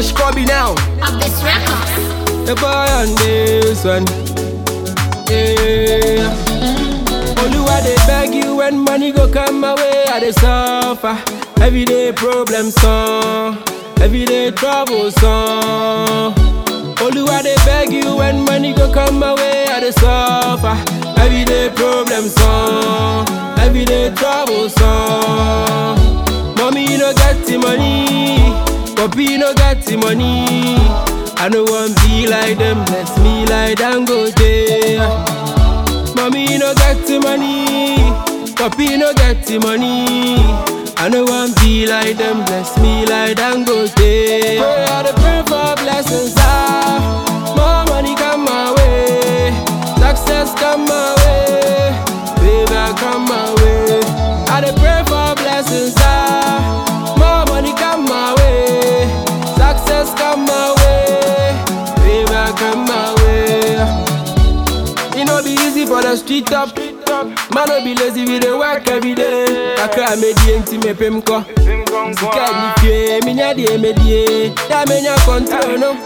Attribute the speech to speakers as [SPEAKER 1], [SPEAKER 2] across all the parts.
[SPEAKER 1] Fresh Kobe now.
[SPEAKER 2] of this record.
[SPEAKER 1] The boy on this one. Yeah. Oluwa they beg you when money go come my way. I dey suffer. Everyday problem song. Everyday trouble song. Oluwa they beg you when money go come my way. I dey suffer. Everyday problem song. Everyday trouble song. Mommy you no get the money. Papi no get the money. I no want be like them. Bless me like Dangote. Mommy no get the money, Papi no get the money. I no want be like them, bless me like Dangote. Pray I dey pray for blessings, ah. More money come my way, success come my way, favor come my way. I dey pray for blessings, ah. More money come my way, success come my way, favor come my way. It no be easy for the street up. Man no be lazy, we dey work every day. Kakra me di enti me pem ko. Sika ni fie, mi nya die me die. Da me nya control no.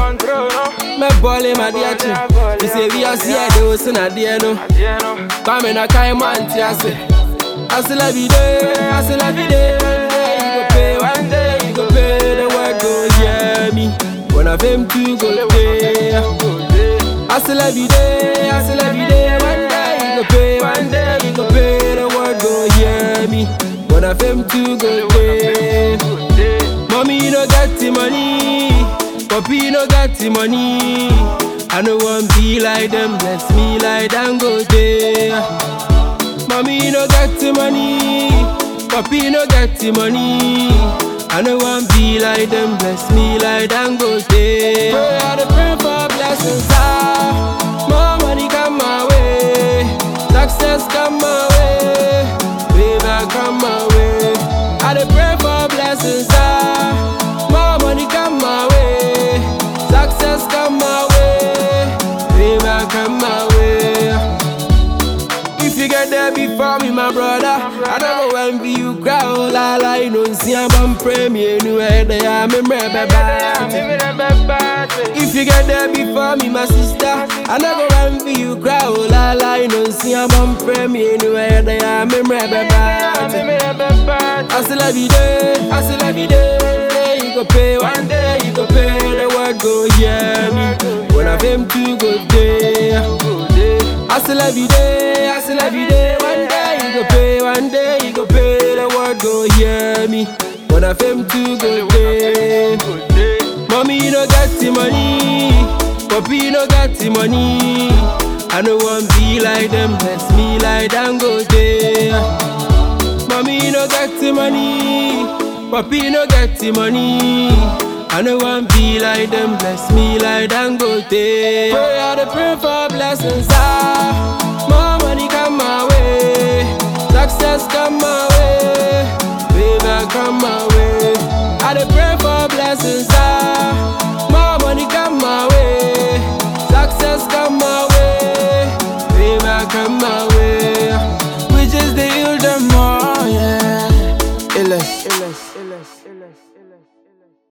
[SPEAKER 1] Me bole ma di achi. Mi se vi asi e do so na die no. Kwa me na kai man ti ase. Ase la bi de, ase la bi de. You go pay one day, you go pay the work go hear me. When I fame to go pay. Hustle every day, hustle every day. One day you go pay, one day you go pay. The world go hear me. But I fame to go pay. Mommy, you no got the money. Papi, you no got the money. I no want be like them, bless me like Dangote. Mommy, you no got the money. Papi, you no got the money. I no want be like them, bless me like Dangote. Pray I dey pray for blessings, ah. More money come my way, success come my way, favor come my way. I dey pray for blessings, ah. More money come my way, success come my way, favor come my way. If you get there before me, my brother, I don't go envy you, crowd. La la, you know, see I'm on premier, anywhere they are, me If you get there before me, my sister, I don't go envy you, crowd. La la, you know, see I'm on premier, anywhere they are, me I still love you day, I still love you day. One day you go pay, one day you go pay. The world go hear me. When I fame to go there. I still love you day, I still love you day. One day you go pay, one day you go pay. The world go hear me. When I fame to go there. Mommy, you no got the money. Papi, you no got the money. I no want be like them, bless me like Dangote. Mommy, you no got the money. Papi, you no got the money. I no want be like them, bless me like Dangote. Pray I dey pray for blessings, ah. More money come my way, success come my way, favor come my way. I dey pray for blessings,